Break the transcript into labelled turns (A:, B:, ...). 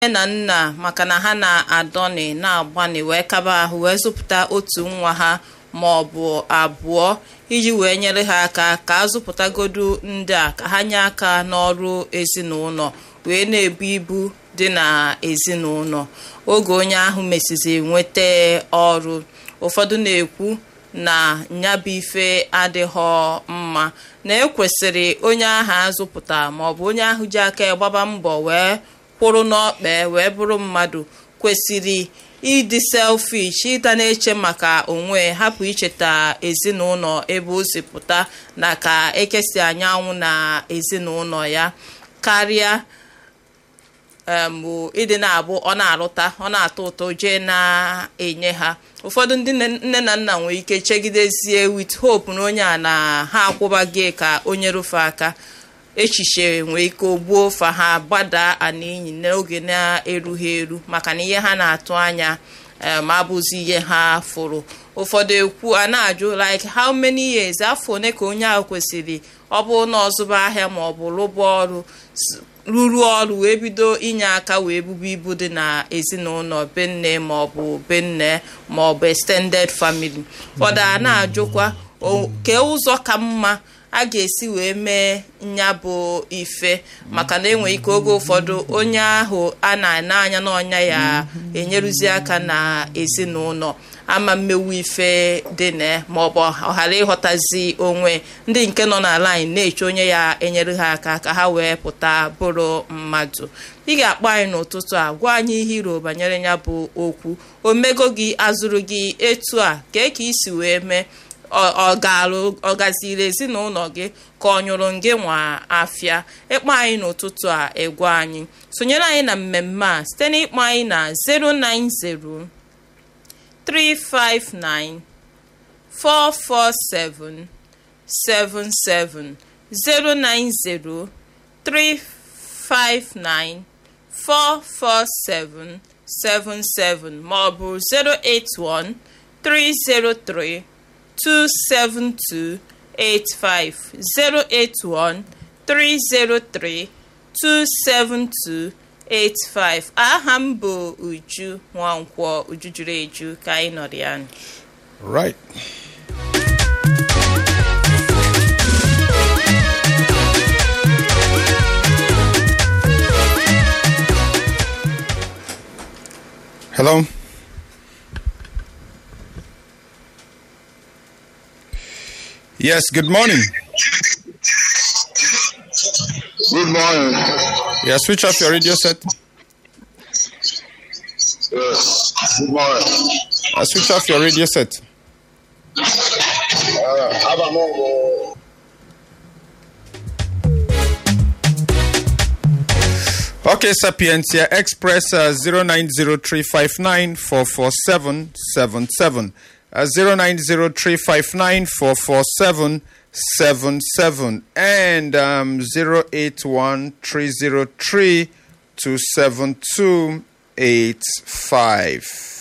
A: nne na nna maka na ha na-adọni na-agbani wee kaba ahụ wee zụpụta otu nwa ha ma ọ bụ abụọ iji wee nyere ha aka ka a zụpụtagodu ndị a ka ha nye aka n'ọrụ ezinụlọ wee na-ebu ibu dị na ezinụlọ oge onye ahụ mesizi nweta ọrụ ụfọdụ na-ekwu na nyabụ ife adịghọ mma na ekwesịrị onye ahụ azụpụta maọbụ onye ahụ ji aka ya gbaba mbọ wee kwụrụ n'ọkpa wee bụrụ mmadụ kwesịrị ịdị selfish ịda na-eche maka onwe hapụ icheta ezinụlọ ebe o si pụta na ka ekesi anyanwụ na ezinụlọ ya karịa bụ ịdị na-abụ ọ na-arụta ọ na-atọ ụtọ jee na-enye ha ụfọdụ ndị nne na nna nwere ike chegidezie with hope na onye a na ha akwụbaghị ka onye rufe aka echiche nwee ike ogbuo fa ha gbadaa ana enyi n'oge na-erughị eru maka na ihe ha na-atụ anya ma abụzi ihe ha fụrụ ụfọdụ ekwu a na-ajụ like how many years afọ one ka onye ahụ kwesịrị ọ bụrụ na ọzụba ahịa ma ọ bụ rụba ọrụ rụrụ ọrụ wee bido inye aka wee bubu ibu dị na ezinụlọ be nne ma ọ bụ be nne ma ọ bụ extended family ụfọdụ a na-ajụkwa ke ụzọ ka mma a ga-esi wee mee nya bụ ife maka na enwere ike oge ụfọdụ onye ahụ a na-ene anya n'ọnya ya enyeruzi aka na ezinụlọ ama mmewu ife dị na ma ọ bụ ọ ghara ịghọtazi onwe ndị nke nọ n'ala anyị na-eche onye ya enyere ha aka ka ha wee pụta bụrụ mmadụ ị ga-akpọ anyị n'ụtụtụ a gwa anyị ihe iro banyere ya bụ okwu omego gị azụrụ gị etu a kee ka isi wee mee ọ gaziri ezinụlọ gị ka ọ nyụrụ gị nwa afịa ịkpọ anyị n'ụtụtụ a egwu anyị sonyere anyị na mmemme a site n'ịkpọ anyị na 090 359 447 77 090 359 447 77 ma ọ bụ 081 303 27285 081 303 27285 aha m bụ Uju Nwankwọ Uju juru eju ka anyị nọrọ ya
B: Right. Hello. Yes, good morning.
C: Good morning.
B: Yeah, switch off your radio set.
C: Yes. Good morning.
B: Uh, switch off your radio set.
C: Uh, Abamongo.
B: Okay, Sapientia Express uh, 090359447777. Uh, 0903594477 and um, 081303272885.